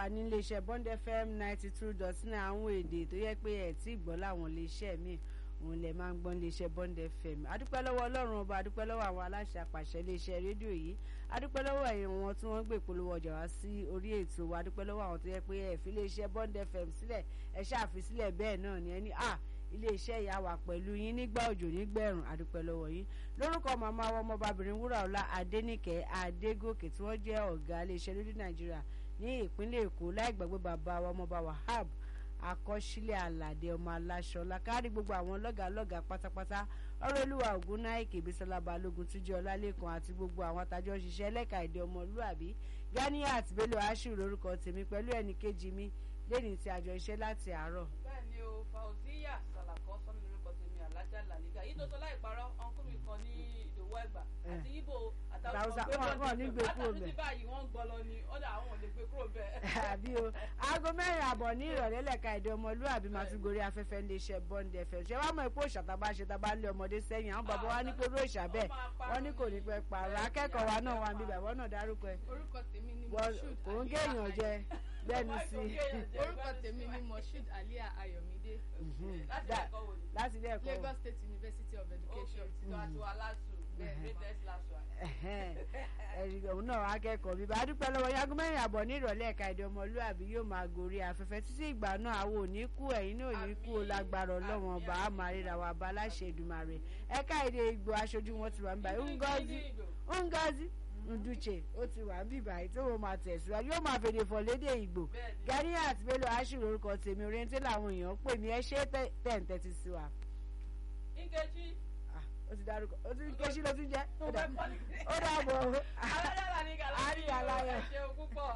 wà ní iléeṣẹ́ Bond FM ninety two dot nine àwọn èdè tó yẹ pé ẹ̀ tí gbọ́ láwọn iléeṣẹ́ míì òun lè máa ń gbọ́ iléeṣẹ́ Bond FM adúpẹ́ lọ́wọ́ ọlọ́run ọba adúpẹ́ lọ́wọ́ àwọn aláṣẹ àpàṣẹ iléeṣẹ́ rédíò yìí adúpẹ́ lọ́wọ́ ẹ̀yin wọn tí wọ́n gbé ìpolówó ọjà wá sí orí ètò wa adúpẹ́ lọ́wọ́ àwọn tó yẹ pé ẹ̀ fi iléeṣẹ́ Bond FM sílẹ̀ ẹ̀ ṣàfisílẹ̀ bẹ́ẹ̀ náà ni ẹni à iléeṣẹ́ ìyá wa pẹ̀lú yín nígbà òjò nígbẹ̀rùn adúpẹ́ lọ́wọ́ yín lórúkọ màmá wa ọmọbabìnrin wúràọlá adéníkẹ́ adégòkè tí wọ́n jẹ́ ọ̀gá iléeṣẹ́ rédíò nàìjíríà ní ìpínlẹ̀ èkó láì gbàgbé bàbá wa ọmọọba wahab àkọsílẹ̀ àlàdé ọmọ aláṣọ lákárí gbogbo àwọn lọ́gàálọ́gàá pátápátá ọ̀rọ̀lúwà ògúnnáìkè bísọ́lá balógun túnjẹ́ ọlálẹ́kan àti gbogbo àwọn atajọ́ ṣiṣẹ́ lẹ́ka èdè ọmọlúàbí ganiat bello ashiru lórúkọ tèmi pẹ̀lú ẹnì kejì mi lẹ́ni tí àjọ iṣẹ́ láti àárọ̀. bẹ́ẹ̀ni o fauziya salako sọmi lórúkọ tèmi alájà làlígà yìí tó tó láì parọ́ ọ̀nkú mi kan ní ìdòwò ẹgbà àti ibo àtàwọn Hausa, wọn- wọn ò ní gbé kúrò látàrí bẹ̀. tí báyìí wọ́n ń gbọ́ lọ ni ọ̀dà àwọn ò lè gbé kúrò bẹ́ẹ̀. àbí o aago mẹ́rin àbọ̀ ní ìrọ̀lẹ́ lẹ́ka èdè ọmọlúàbí máa tún gorí afẹ́fẹ́ ń lè ṣe bond fm ṣé wàá mọ̀ pé òòṣà tá a bá ṣe tá a bá lé ọmọdé sẹ́yìn àwọn bàbá wa ní pé òòṣà bẹ́ẹ̀ wọ́n ní kò ní pẹ́ pààrọ̀ akẹ́kọ̀ọ́ wa náà wà ń bíbà wọ́n náà dárúkọ ẹ̀ orúkọ tèmi ni Wọ́n- moshood kò ń géèyàn jẹ gbẹ́nu sí i orúkọ tèmi ni moshood aliya ayọ̀mídé láti Dá- ẹ̀kọ́ wò ni. láti ilé ẹ̀kọ́ lagos state university of ok education títọ́ àti wàhálà sùn bẹ́ẹ̀ greatest last one. ẹ̀rí òun náà akẹ́kọ̀ọ́ bíbá a dúpẹ́ lọ́wọ́ yagun mẹ́rin àbọ̀ ní ìrọ̀lẹ́ ẹ̀ka èdè ọmọlúàbí yóò máa gorí afẹ́fẹ́ títí ìgbà náà àwọn ò ní kú ẹ̀yin náà ò ní kú o lágbára ọlọ́wọ́n ọba a máa ríra wa bá aláṣẹ Èdùmàrè ẹ̀ka èdè Ìgbò aṣojú wọn ti wà níbàyí Ngozi Ngozi Nduche ó ti wà níbàyí tó wọn máa tẹ̀síwájú yóò máa fèdè fọ̀ lédè Ìgbò Bẹ́ẹ̀ni. Ganiat Bello Ashiru orúkọ tèmi orienté làwọn èèyàn pè mí ẹ ṣe tẹ̀ǹtẹ̀ ti sí wa Nkechi Ah, ó ti dárúkọ ó ti ké sí ló ti jẹ́ tó ó dà- fẹ́ pọ́ ní. ó dàbọ̀ alájà làlígà Àríyá láyọ̀. ẹ ṣeun púpọ̀.